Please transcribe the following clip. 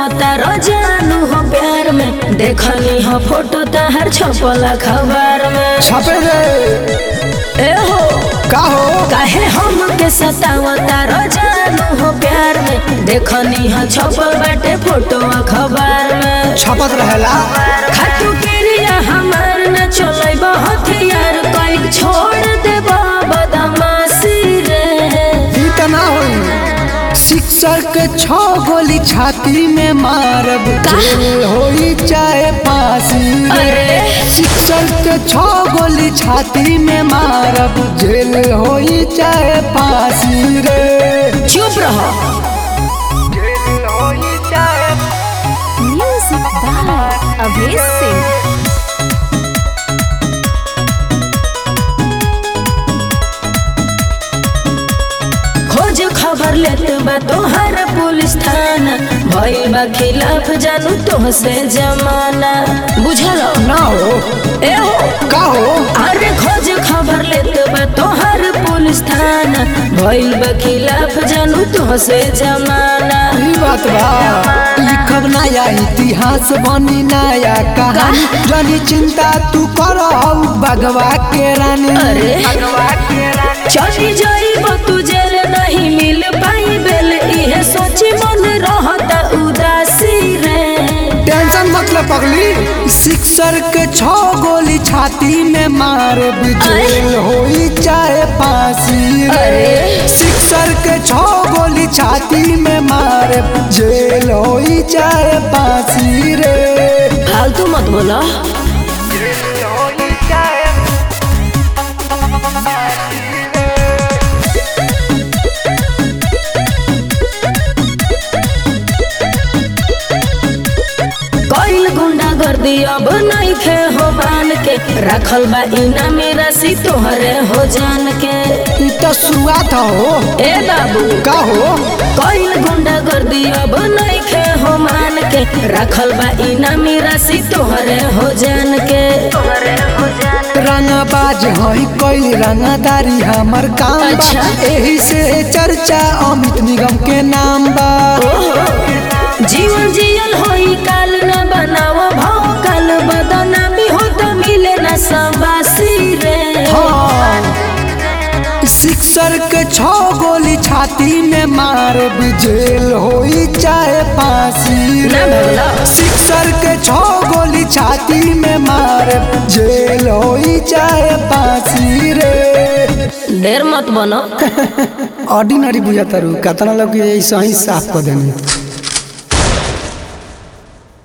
सतावता रोजानु हो प्यार में देखनी हो फोटो तहर छपल अखबार में छपे रे ए हो का हो काहे हम के सतावता रोजानु हो प्यार में देखनी हो छपल बाटे फोटो अखबार में छपत रहेला खातू केरिया हमार न चलै बहुत यार कई छोड़ दे बदमाशी रे ई त ना होई शिक्षक के छो गोली छाती में मारब का? जेल होई चाहे फांसी रे अरे। शिक्षक के छो गोली छाती में मारब जेल होई चाहे फांसी रे चुप रहो जेल होई चाहे म्यूजिक बाय अभेश सिंह खोज खबर लेत बा तोहर पुलिस थाना भइल बा खिलाफ जानू तोहसे जमाना बुझल ना हो ए हो का हो अरे खोज खबर लेत बा तोहर पुलिस थाना भइल बा खिलाफ जानू तोहसे जमाना ई बात बा लिखब नया इतिहास बनी नया कहानी जनी चिंता तू कर बगवा के रानी अरे बगवा के रानी चली जाइब तू जेल नहीं मिल पाई बेल इहे सोची मन रहता उदासी रे टेंशन मतलब पगली सिक्सर के छो गोली छाती में मार जेल होई चाहे फांसी रे अरे। सिक्सर के छो गोली छाती में मार जेल होई चाहे फांसी रे फालतू मत बोला जेल होई चाहे कईल गुंडा गर्दी अब नहीं खे हो बान के रखल बा इना मेरा सी तोहरे हो जान के ई तो शुरुआत हो ए बाबू का हो कईल गुंडा गर्दी अब नहीं खे हो मान के रखल बा इना मेरा सी तोहरे हो जान के तोहरे हो जान रंगबाज हई कोई रंगदारी हमर काम बा अच्छा। एही से चर्चा अमित निगम के नाम बा जीवन जियल होई काल न बनाव भाव काल बदना भी हो तो मिले न संबासी रे सिक्सर के छो गोली छाती में मार जेल होई चाहे फांसी ना रे भगला। सिक्सर के छो गोली छाती में मार जेल होई चाहे फांसी रे ढेर मत बनो ऑर्डिनरी बुझाता रू कतना लोग ऐसा ही साफ कर देनी